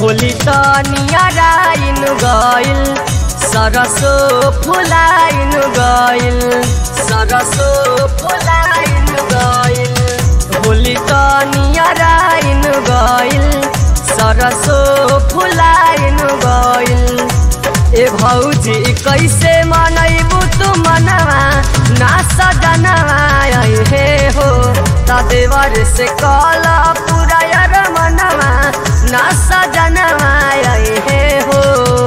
होली तनियाराइन गइल सरसो फुलाइन गइल सरसो फुलाइन गइल होली तनियाराइन गइल सरसो फुलाइन गइल ए भौजी कैसे मनैबू तू मनवा ना सजनवा हे हो तदेवर से कल पूरा यार मनवा ना सजनवा हे हो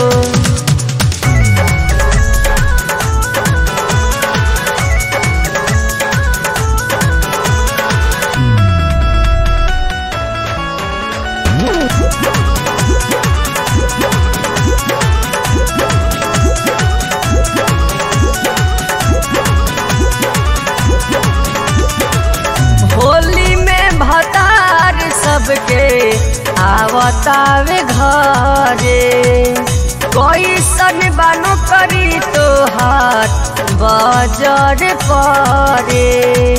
होली में भतार सबके आवतावे घरे कैसन बानो करी तो हाथ बजर परे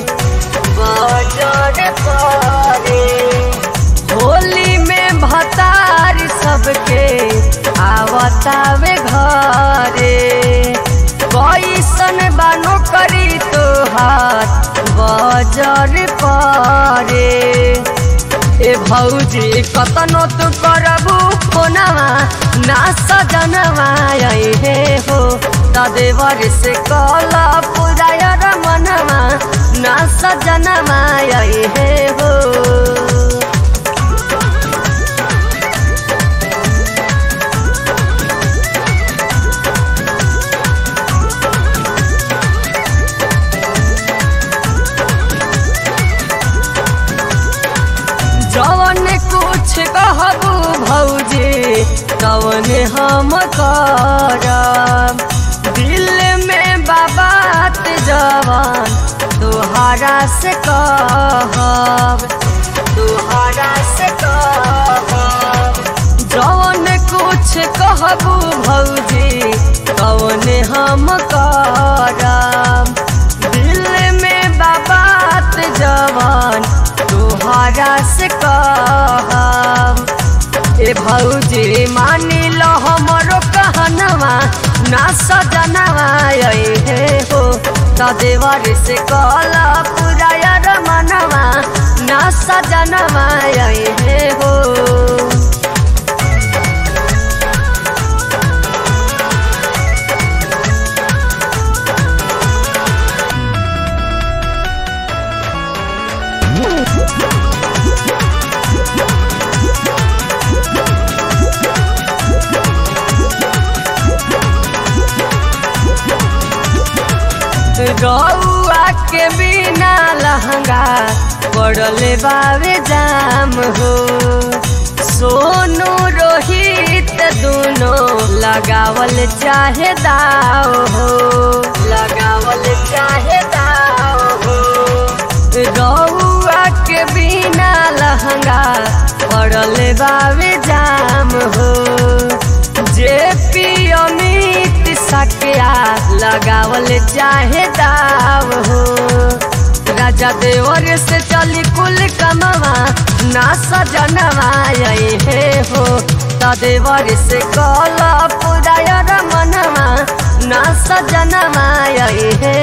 बजर परे होली में भतार सबके आवतावे घरे कैसन बानो करी तो हाथ बजर परे ए भौजी कतनो तू करबू कोनवा ना सजनवा हे हो तदेवर से कल पुरायर मनवा ना सजनवा हे हो जवन कुछ कहबू भौजी तवन हम करब दिल में बाबात जवान तुहारा से कहब तुहारा से कहब जवन कुछ कहबू भौजी तवन हम करब दिल में बाबात जवान तुहारा से कहब ए भौजी मानी लो हमरो कहनवा ना सजनवा हे हो तदेवर से कल पुरायर मनवा ना सजनवा हे हो रउआ के बिना लहंगा पड़ले बावे जाम हो सोनू रोहित दोनों लगावल चाहे दाव हो लगावल चाहे दाव हो रउआ के बिना लहंगा पड़ले बावे जाम हो जे पी अमित सकिया लगावल चाहे दाव हो राजा देवर से चली कुल कमवा ना सजनवा हे हो तदेवर से कल पुरायर मनवा ना सजनवा हे